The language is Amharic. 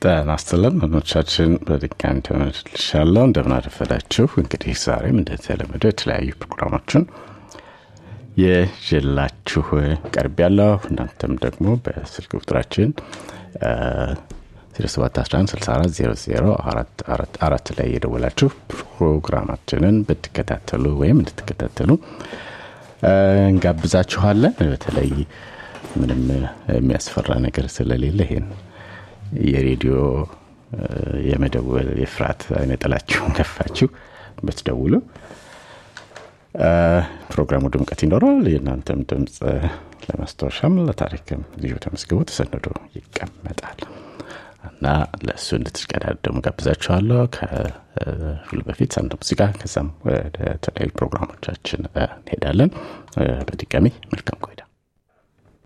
ጤና ይስጥልን ወገኖቻችን፣ በድጋሚ ተመልሻለሁ። እንደምን አረፈዳችሁ። እንግዲህ ዛሬም እንደተለመደው የተለያዩ ፕሮግራሞችን የዤላችሁ ቀርብ ያለሁ እናንተም ደግሞ በስልክ ቁጥራችን 0711640044 ላይ የደወላችሁ ፕሮግራማችንን ብትከታተሉ ወይም እንድትከታተሉ እንጋብዛችኋለን። በተለይ ምንም የሚያስፈራ ነገር ስለሌለ ይሄን የሬዲዮ የመደወል የፍርሃት አይነ ጥላችሁን ከፋችሁ ብትደውሉ ፕሮግራሙ ድምቀት ይኖራል። የእናንተም ድምፅ ለማስታወሻም ለታሪክም ልዩ ተመዝግቦ ተሰንዶ ይቀመጣል እና ለእሱ እንድትሽቀዳደሙ ጋብዛችኋለሁ። ከሁሉ በፊት አንድ ሙዚቃ ከዛም ወደ ተለያዩ ፕሮግራሞቻችን እንሄዳለን። በድጋሚ መልካም ቆይታ።